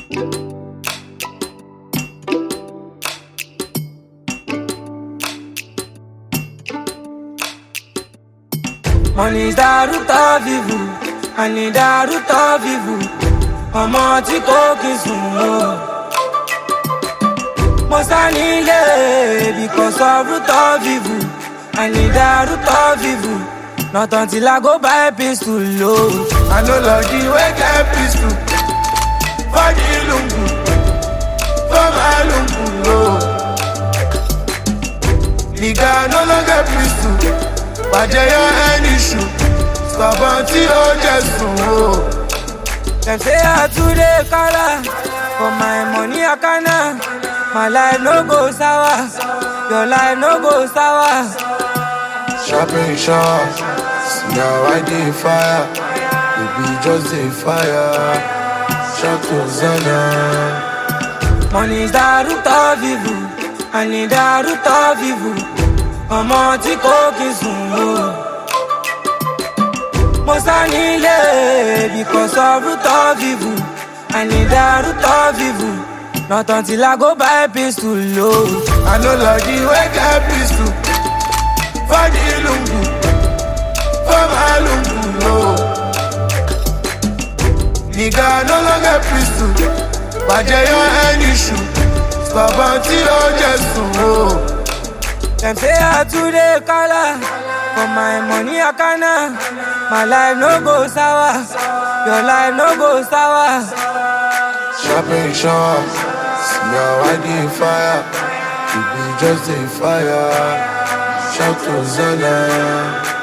Money dàrútọ̀ vivu, àní dàrútọ̀ vivu, ọmọ tí kò kí sùn o. Mo sá nílé because of rútọ̀ vivu, àní dàrútọ̀ vivu, not until I go buy pistol o. I no love the way get pistol for the lungu, for my lungu, no. Nigga no longer pistol, bàjẹ́ yọ ẹni ṣù, sọ̀bọ̀n tí ó jẹ sùn o. Dem say I too dey kala, for my money akana. My life no go sour, your life no go sour. Sharpen sharp, see how I dey fire, we be just dey fire. Shout Hosanna. Money is the root of evil, and in the root of evil, ọmọ tí kò kí sùn o. Mo sá nílé because of root of evil, and in the root of evil, not until I go buy pistol o. I no love the way get pistol for the lungu, for my lungu, no. Nigga no longer pistol, bàjẹ́ yọ ẹni ṣù, sọ̀bọ̀n tí ó jẹ sùn o. Dem say I too dey kala, for my money akana. My life no go sour, your life no go sour. Sharpen sharp, see how I dey fire, we be just dey fire. Shout Hosanna.